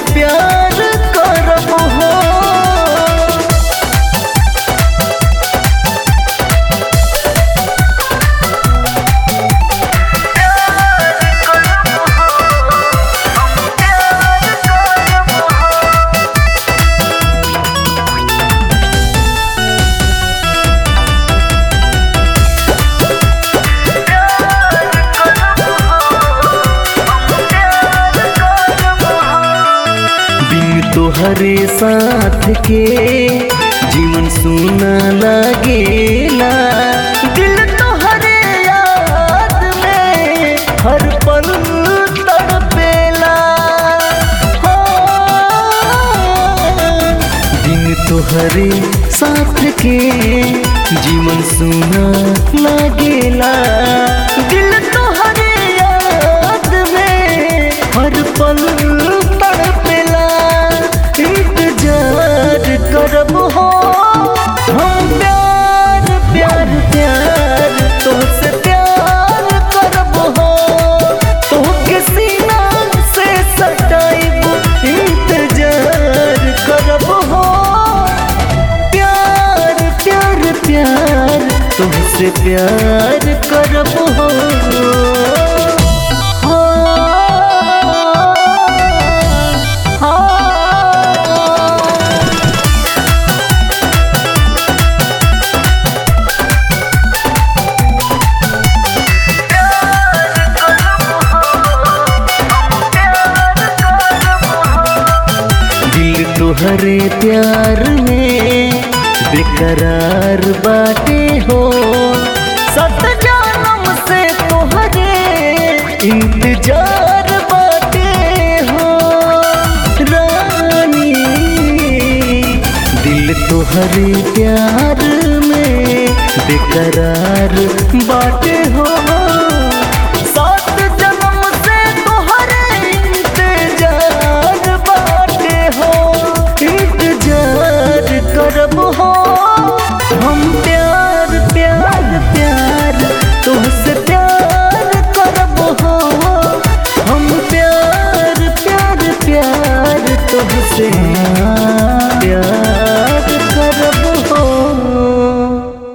प्यार करब हो बिन तोहरे साथ के जीवन सुना लगेला दिल तोहरे याद में हर पल तड़पेला हो। बिन तोहरे साथ के जीवन सुना लगेला दिल तोहरे याद में हर पल तड़पेला इंतजार करब हो हम प्यार प्यार प्यार तोहसे प्यार करब हो तोहके सीना से सटाइब इंतजार करब हो प्यार प्यार प्यार तुमसे प्यार करब हो हाँ। दिल तुहरे प्यार में बेकरार बाटे हो सत जन्म से तुहरे इंतजार बाटे हो रानी दिल तुहरे प्यार में बेकरार बाटे हो सात जन्म से तुहरे इंतजार बाटे हो इंतजार करब हो हम प्यार प्यार प्यार तुमसे प्यार करब हो हम प्यार प्यार प्यार तुमसे